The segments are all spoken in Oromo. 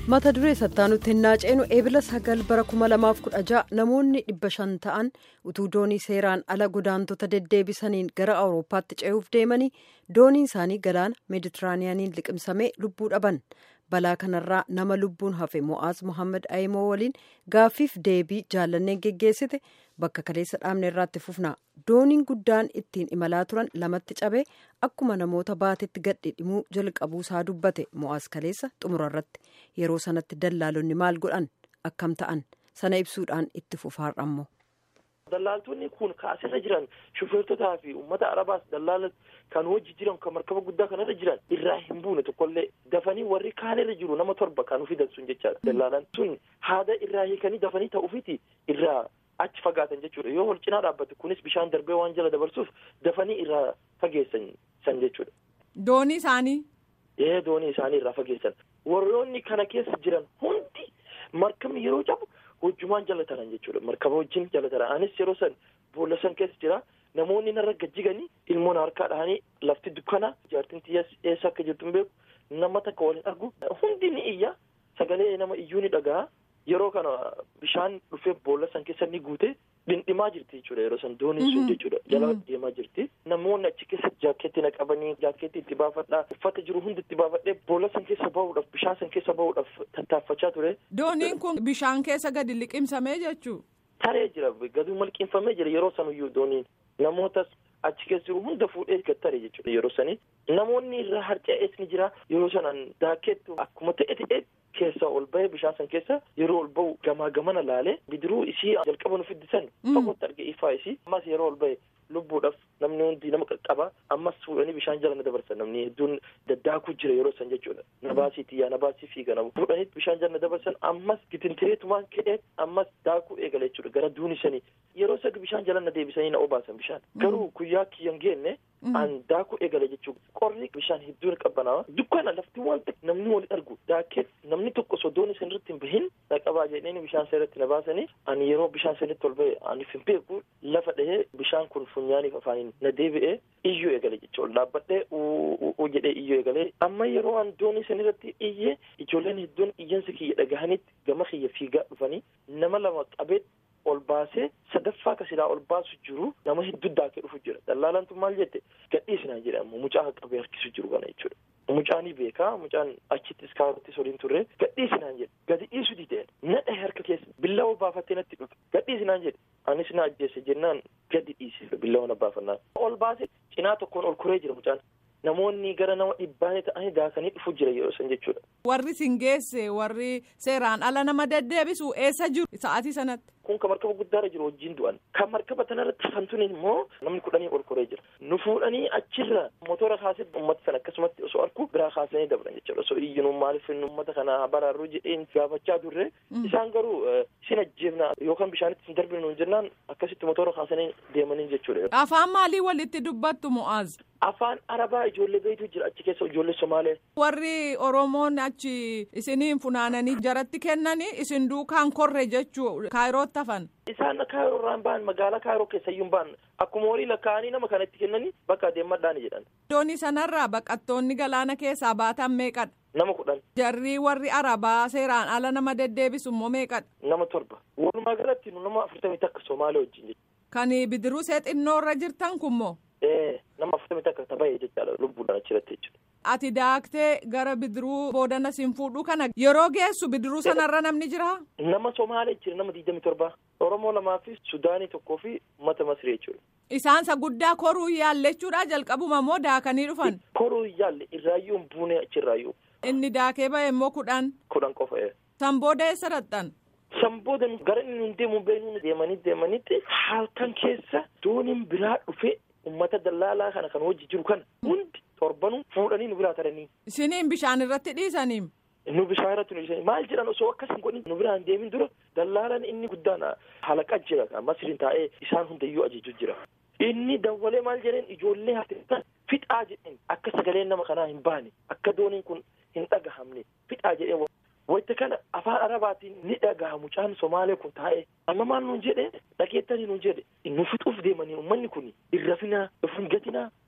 mata duree sattaanutti hin naaceenu eebila sagal bara 2016 namoonni dhibba shan ta'an utuu doonii seeraan ala godaantota deddeebisaniin gara awurooppaatti ce'uuf deemanii dooniin isaanii galaana meeditiraaniyaaniin liqimsamee lubbuu dhaban balaa kanarraa nama lubbuun hafe mo'aaz mohaammed ayimoo waliin gaaffiif deebii jaallanneen geggeessite bakka kaleessa dhaabne irraatti fufna dooniin guddaan ittiin imalaa turan lamatti cabee akkuma namoota baatetti gadhidhimuu jalqabuu isaa dubbate mo'aaz kaleessa xumura irratti yeroo sanatti dallaalonni maal godhan akkam ta'an sana ibsuudhaan itti fufaarrammoo. Dallaaltonni kun kaasirra jiran shufeertotaa fi uummata arabaas dallaala kan hojii jiran kan markaba guddaa kanarra jiran irraa hin buune tokkollee dafanii warri kaanirra jiru nama torba kan ufi dansuun jechaadha. Dallaalan sun haada irraa hiikanii dafanii ta'uufiti irraa achi fagaatan jechuudha yoo wal cinaa dhaabbate kunis bishaan darbee waan jala dabarsuuf dafanii irraa fageessan san jechuudha. Doonii isaanii. Ee doonii isaanii irraa fageessan warroonni kana keessa jiran hundi markabni yeroo cabu. hojjumaan jala taran jechuudha markaba wajjin jala taran anis yeroo san boolla san keessa jira namoonni narra gajjiganii ilmoon harkaa dhahanii lafti dukkana jaartiin xiyyaas eessa akka jirtu hin beeku nama takka waliin argu hundi ni iyya sagalee nama iyyuu ni dhaga'a yeroo kana bishaan dhufee boolla san keessa ni guute dhindhimaa jirti jechuudha yeroo san dooniin sun jechuudha jala deemaa jirti namoonni achi keessa jaakeetti na qabanii jaakeetti itti baafadhaa uffata jiru hundi itti baafadhee boolla san keessa bahuudhaaf bishaan san keessa bahuudhaaf tattaaffachaa ture. dooniin kun bishaan keessa gadi liqimsamee jechuu. taree jira gadi liqimfamee jira yeroo sanuyyuu dooniin namootas achi keessa jiru hunda fuudhee gad taree jechuudha yeroo sanii namoonni irraa harca'ees ni jira yeroo sanaan daakeettu akkuma ta'e ta'e keessa ol bahee bishaan san keessa yeroo ol bahu gamaa gamana laalee bidiruu isii jalqaba nu fiddisan fagootti arge ifaa isii ammas yeroo ol bahe lubbuudhaaf namni hundi nama qaqqaba ammas fuudhanii bishaan jala na dabarsan namni hedduun daddaakuu jira yeroo san jechuudha nabaasii xiyyaa nabaasii fiiga nama fuudhanii bishaan jala na dabarsan ammas gitintireetumaan ka'ee ammas daakuu eegale jechuudha gara duuni sanii yeroo sadi bishaan jala na deebisanii na obaasan bishaan garuu guyyaa kiyyan geenne an daakuu eegale jechuudha qorri bishaan hedduun qabbanaa dukkana lafti waan namni wali argu daakee namni tokko sodoon isin irratti hin bahin na qabaa jedhanii bishaan sanirratti na baasanii ani yeroo bishaan sanirratti ol bahe ani hin beeku lafa dhahee bishaan kun funyaaniif afaaniin na deebi'ee iyyuu eegale jechuudha dhaabbadhee uu jedhee iyyuu eegalee amma yeroo an doonii sanirratti iyyee ijoolleen hedduun iyyansa kiyya dhagahanitti gama kiyya fiigaa dhufanii nama lama qabee ol baasee sadaffaa ka silaa ol baasu jiru nama hedduu daakee dhufu jira dallaalantu maal jette gadhiisinaa jedha ammoo mucaa qabee harkisu jiru kana jechuudha mucaanii beekaa mucaan achittis kaarottis waliin turre gadhiisinaan jedhe gadi dhiisu dideen nadha harka keessa billawa baafattee natti dhufe gadhiisinaan jedhe anis na ajjeesse jennaan gadi dhiise billawa na baafannaan ol baase cinaa tokkoon ol kuree jira mucaan namoonni gara nama dhibbaanii ta'anii daakanii dhufu jira yeroo san jechuudha. Warri sin geesse warri seeraan ala nama deddeebisu eessa jiru sa'aatii sanatti. Kun kan markaba guddaarra jiru wajjin du'an kan markaba tanarratti hafantuun immoo namni kudhanii ol koree jira nu fuudhanii achirra motora kaasee uummata sana akkasumatti osoo arku biraa kaasanii dabran jechuudha osoo iyyinuu maaliif uummata kana baraaruu jedheen gaafachaa turre isaan garuu isin ajjeefna yookaan bishaanitti isin darbinu jennaan akkasitti motora kaasanii deemanii jechuudha. Afaan maalii walitti dubbattu Mu'aaz? Afaan Arabaa ijoollee beeytu jira achi keessa ijoollee Somaalee. Warri Oromoon achi isiniin funaananii jaratti kennanii isin duukaan korre jechuu kaayirootti hafan. Isaan kaayiroo irraan ba'an magaalaa kaayiroo keessayyuu ba'an akkuma horii lakkaa'anii nama kanatti kennanii bakka deemadhaani jedhan. Doonii sanarraa baqattoonni galaana keessaa baatan meeqadha? Nama kudhan. Jarri warri Arabaa seeraan ala nama deddeebisu immoo meeqadha? Nama torba. Walumaa galatti nama afurtamii takka Somaalee wajjin jechuudha. Kan bidiruu seexinnoo irra jirtan kunmoo? Ee nama afurtamii takka taphee jechaadha lubbuudhaan achirratti jechuudha. Ati daaktee gara bidiruu boodana siin fuudhuu kana yeroo geessu bidiruu sanarra namni jira? Nama Somaalee jira nama digdami torba. Oromoo lamaa fi Sudaanii tokkoo fi uummata Masrii jechuudha. Isaansa guddaa koruu yaalle jechuudha jalqabuma moo daakanii dhufan? Koruu yaalle irraayyuu hin buune achirraayyuu. Inni daakee ba'e immoo kudhan? Kudhan qofa. San booda eessa dhaqxan? San booda gara inni nun deemu beeknu deemanii deemanitti halkan keessa dooniin biraa dhufee uummata dallaalaa kana kan hojii jiru kana hundi torbanuu fuudhanii nu biraa taranii. Isiniin bishaan irratti dhiisanii? Nu bishaan irratti nu dhiisanii maal jedhan osoo akkas hin godhin nu biraan deemin dura dallaalaan inni guddaan halaqa jira masriin taa'ee isaan hundayyuu ajaju jira. Inni dawwalee maal jedheen ijoollee hafteessan fixaa jedheen akka sagaleen nama kanaa hin baane akka dooniin kun hin dhagahamne fixaa jedheen wayita kana afaan arabaatiin ni dhagaha mucaan somaalee kun taa'ee amma maal nuun jedhe dhageettanii nuun jedhe nu fixuuf deemanii uummanni kun hin rafinaa of hin gatinaa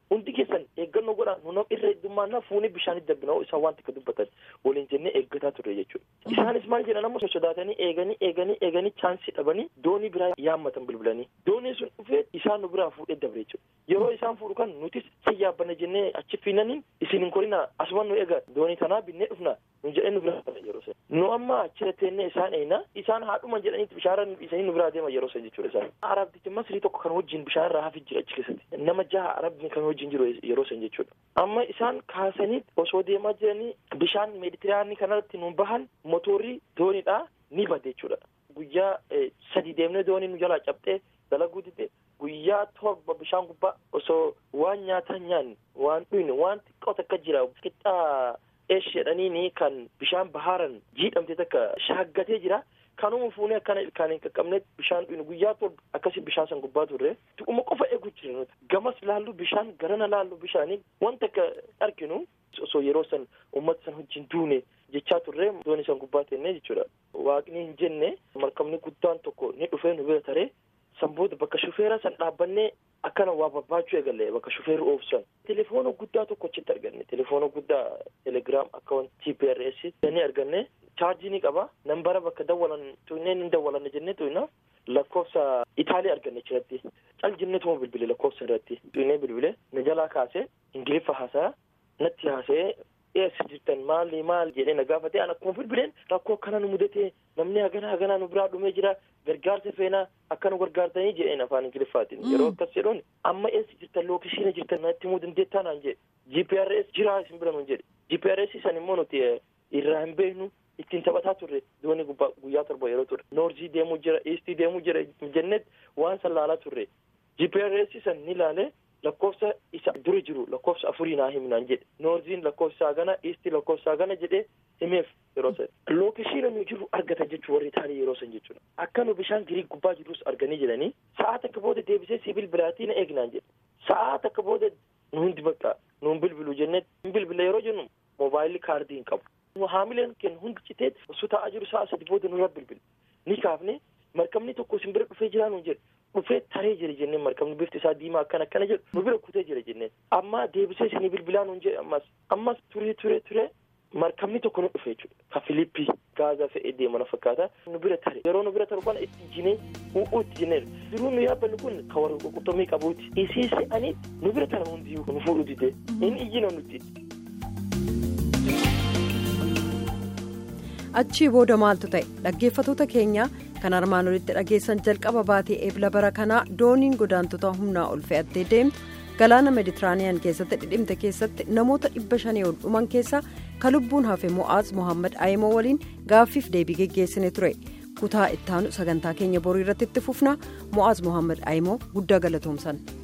hundi keessan eeggannoo godhaa nu irra heddummaannaa fuunee bishaanitti darbina isaan waan takka dubbatan waliin jennee eeggataa turre jechuudha. Isaanis maal jedhan amma sodaatanii eeganii eeganii eeganii chaansii dhabanii doonii biraa yaammatan bilbilanii doonii sun dhufee isaan nu biraa fuudhee dabre jechuudha. Yeroo isaan fuudhu kan nutis si yaabbanna jennee achi fiinaniin isin hin korina asumaan nu eega doonii tanaa binnee dhufna nu jedhee nu biraa yeroo sana. Nu amma achirra teennee isaan eeyna isaan haadhuma jedhaniitti bishaan isanii nu biraa deema yeroo sana jechuudha isaan. Arabtichi masrii tokko kan wajjin bishaan irraa hafi jira achi keessatti nama jaha arabni kan wajjin jiru yeroo sana jechuudha. Amma isaan kaasanii osoo deemaa jiranii bishaan meeditiraanii kanarratti nu bahan motorrii dooniidhaa ni bade jechuudha. Guyyaa sadi deemnee doonii nu jalaa cabxee dalaguu dide guyyaa torba bishaan gubbaa osoo waan nyaataa nyaanne waan dhuyne waan xiqqoo takka jira qixxaa eesh jedhaniini kan bishaan bahaaran jiidhamte takka shaaggatee jira. kanuma fuunee akkana ilkaan hin qaqqabnetti bishaan dhuyne guyyaa torba akkasii bishaan san gubbaa turre tuquma qofa eegu jira nuti gamas laallu bishaan garana laallu bishaanii wanta akka arginu osoo yeroo san uummata san wajjin duune jechaa turre doonii san gubbaa teennee jechuudha waaqni hin jenne markabni guddaan tokko ni dhufee nu bira taree san booda bakka shufeera san dhaabbannee akkana waa barbaachuu eegalle bakka shufeerri oofsan telefoona guddaa tokko achitti arganne telefoona guddaa telegiraam akkaawun gprs ni arganne chaarjii ni qaba nambara bakka dawwalan tuunnee ni dawwalan jennee tuuna lakkoofsa itaalii arganne achirratti cal jennee tuma bilbile lakkoofsa irratti tuunnee bilbile na jalaa kaasee ingiliffa haasaa natti haasee eessa jirtan maali maal jedhee na gaafate an akkuma bilbileen rakkoo akkana nu mudate namni hagana hagana nu biraa dhumee jira gargaarsa feenaa akka nu gargaartanii jedheen afaan ingiliffaatiin yeroo akkas jedhuun amma eessa jirtan lookishiina jirtan natti himuu dandeettaa naan jedhe gprs jiraa isin bira nun jedhe gprs san immoo nuti irraa hin beeknu ittiin taphataa turre doonii gubbaa guyyaa torba yeroo turre noorzii deemuu jira iistii deemuu jira jennet waan san laalaa turre gprs san ni laale lakkoofsa isa dura jiru lakkoofsa afurii naa himnaan jedhe noorziin lakkoofsa gana iistii lakkoofsa gana jedhe himeef yeroo san lookeshiina nu jiru argatan jechuu warri taanii yeroo san jechuudha akka nu bishaan giriik gubbaa jirus arganii jedhanii sa'aa takka booda deebisee sibil bilaatii na eegnaan jedhe sa'aa takka booda nu hundi bakka nuun bilbilu jennee bilbila yeroo jennu moobaayilii kaardii hin qabu haamileen keenya hundi citee osoo taa'aa jiru sa'a sadi booda nurra bilbile ni kaafne markabni tokko isin bira dhufee jiraa nuun jedhe dhufee taree jira jenneen markabni bifti isaa diimaa akkana akkana jedhu nu bira kutee jira jenneen amma deebisee isinii bilbilaa nuun jedhe ammas ammas turee turee turee markabni tokko nu dhufe jechuudha ka filiippii gaazaa fe'ee deemana fakkaata nu bira tare yeroo nu bira taru kana itti jinee u'uu itti jinee jiruu nu yaabbannu kun ka warra qurxummii qabuuti isii se'aniitti nu bira tana hundiyyuu nu fuudhu dide inni iyyina nuti. achii booda maaltu ta'e dhaggeeffatoota keenya kan armaan olitti dhageessan jalqaba baatee eebla bara kanaa dooniin godaantota humnaa ol fe'attee deemtu galaana meeditiraaniyaan keessatti dhidhimte keessatti namoota dhibba shanii ol dhuman keessaa ka lubbuun hafe mo'aaz mohaammed ayimoo waliin gaaffiif deebii geggeessine ture kutaa ittaanu sagantaa keenya borii irratti itti fufna mo'aaz mohaammed ayimoo guddaa galatoomsan.